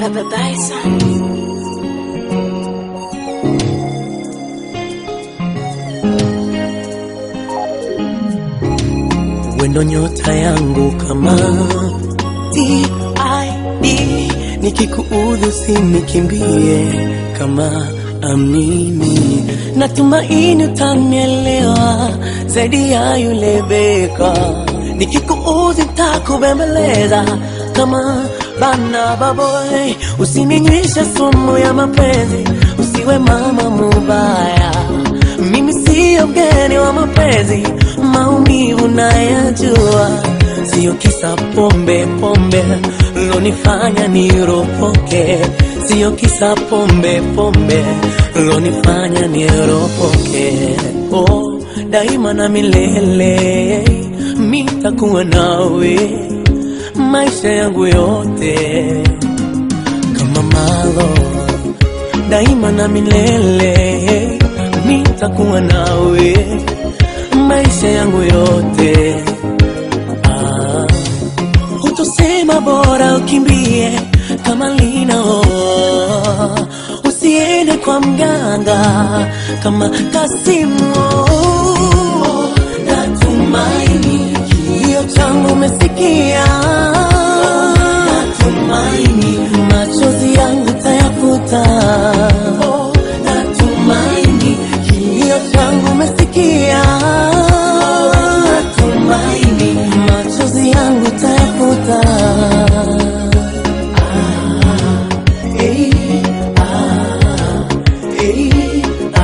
Baba Bison. wendo nyota yangu kama TID, nikikuudhi usinikimbie kama amini, natumaini utanielewa zaidi ya yule beka. Nikikuudhi takubembeleza kama bana baboy, usininywisha sumu ya mapenzi, usiwe mama mubaya mimi siyo mgeni wa mapenzi, maumivu nayajua, siyo kisa pombe pombe lonifanya niropoke, siyo kisa pombe pombe lonifanya niropoke. Oh, daima na milele mitakuwa nawe maisha yangu yote kama malo daima na milele nitakuwa nawe maisha yangu yote. Ah, hutosema bora ukimbie kama linao, usiende kwa mganga kama Kasimu. Natumaini kilio changu umesikia, natumaini machozi yangu tayafuta. Natumaini kilio changu umesikia, natumaini machozi yangu tayafuta. Ah, eh, ah, eh,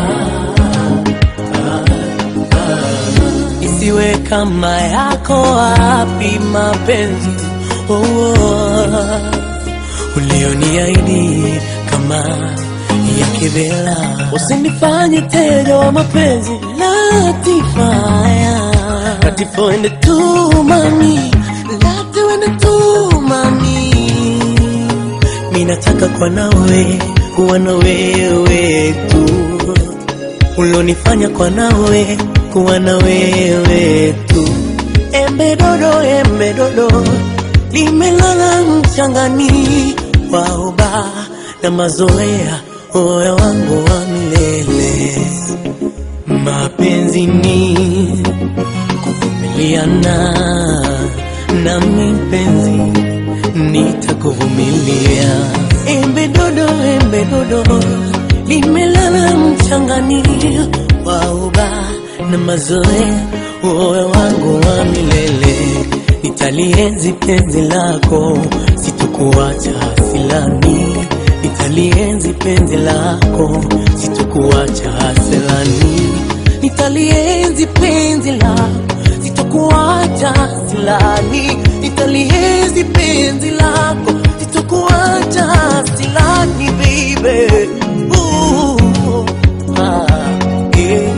isiwe kama yako wapi mapenzi oh, oh, ulioniahidi kama ya kivela, usinifanye teja wa mapenzi Latifaya, Latifo ende tu mami, Latifo ende tu mami, mi nataka kwa nawe kuwa na wewe tu ulonifanya kwa nawe kuwa na wewe tu. Embe dodo, embe dodo limelala mchangani, waoba na mazoea, moyo wangu wa milele. Mapenzi ni kuvumiliana, nami mpenzi nitakuvumilia. Embe dodo, embe dodo limelala mchangani, wauba na mazoea, moyo wangu wa milele. Nitalienzi penzi lako, sitokuacha silani. Nitalienzi penzi lako, sitokuacha silani. Nitalienzi penzi lako, sitokuacha silani. Nitalienzi penzi lako, sitokuacha silani, baby. Ooh, ah, yeah.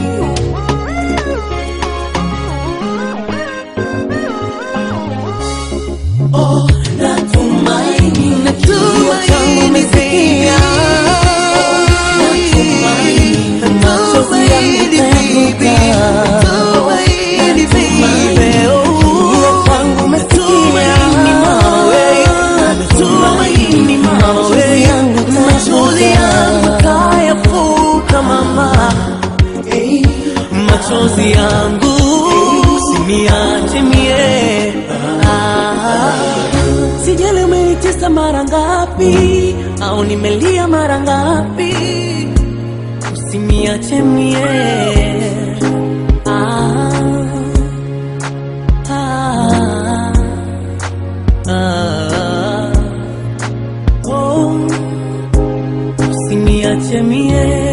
Oh, natumaini, natumaini umesikia. Natumaini, machozi yangu tayafuta. Natumaini, oh, kwangu umesikia. Natumaini, machozi yangu tayafuta, mama. Machozi yangu usiniache mie Ah. Sijali umenitesa mara ngapi au nimelia mara ngapi, usiniache mie. Ah, ah, ah, oh, usiniache mie.